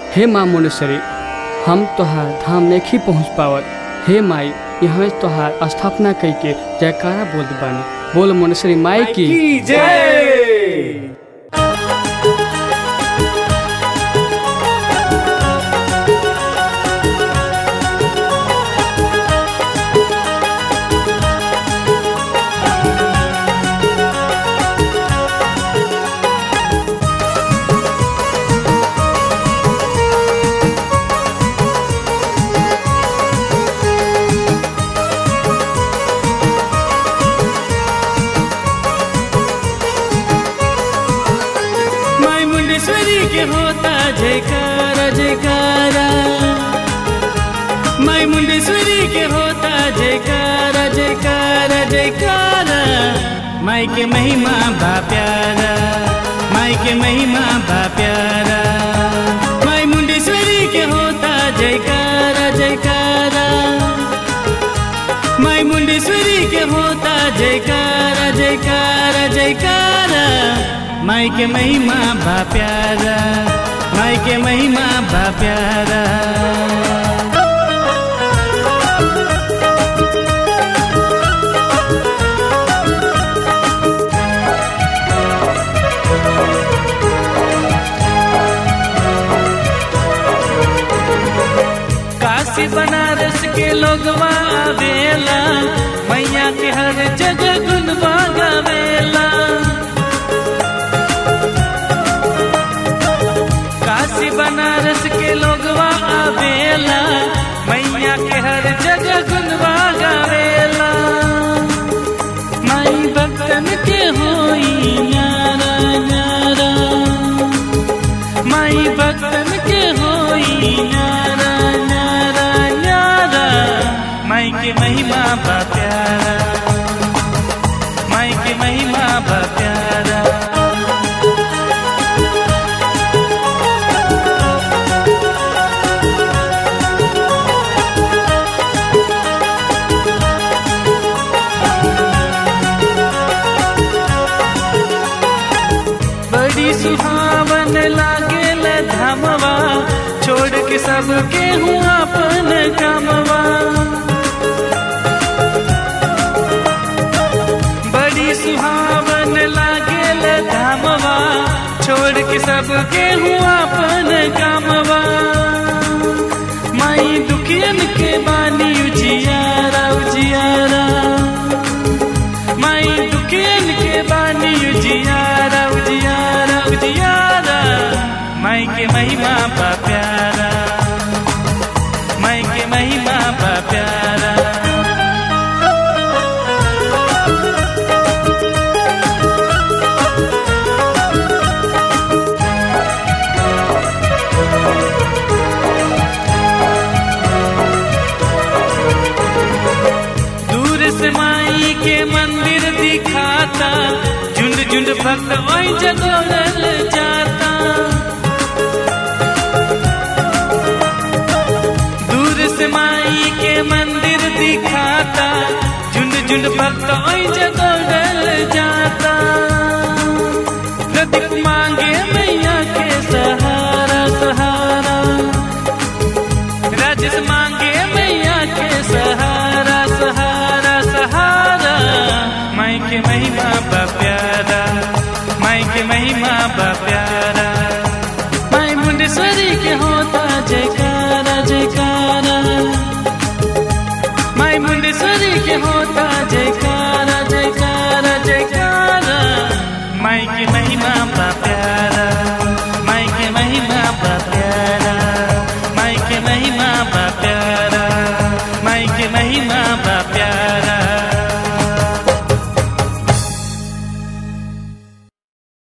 हे माँ मुंडेश्वरी हम तोहार धाम नहीं पहुँच पावत हे माई यहाँ तोहार स्थापना कई के जयकारा बोलत बानी बोल मुंडेश्वरी माई की की जय माई मुंडेश्वरी के होता जयकारा जयकारा माई मुंडेश्वरी के होता जयकारा जयकारा जयकारा माई के महिमा बा प्यारा माई के महिमा बा प्यारा माई मुंडेश्वरी के होता जयकारा जयकारा माई मुंडेश्वरी के होता जयकारा जयकारा जयकारा माई के महिमा बा प्यारा माई के महिमा बा प्यारा काशी बनारस के लोगवा आवेला मैया के हर जगह गुनवा गावेला काशी बनारस के लोगवा आवेला मैया के हर जगह गुनवा गावेला माई भक्तन के होई न्यारा न्यारा माई भक्तन के होई न्यारा न्यारा न्यारा माई के महिमा बा प्यारा माई के महिमा बा प्यारा बड़ी सुहावन लागेल धामवा छोड़ के सबके हूँ अपन कामवा बड़ी सुहावन लागेल धामवा छोड़ के सबके हूँ अपन कामवा माई दुखियन के बानी उजियारा उजियारा माई दुखियन के बानी उजियारा उजियारा उजियारा माई के महिमा बा प्यारा माई के महिमा बा प्यारा दूर से माई के मंदिर दिखाता झुंड झुंड भक्त वही जगोरल जाता दूर से माई के मंदिर दिखाता झुंड झुंड भक्त वही जगोरल जाता प्रदीप मांगे मैया के सहारा सहारा राजेश मांगे मैया के सहारा सहारा सहारा माई के महिमा बा प्यारा माई के महिमा बा प्यारा माई मुंडेश्वरी के होता जयकारा जयकारा माई मुंडेश्वरी के होता जयकारा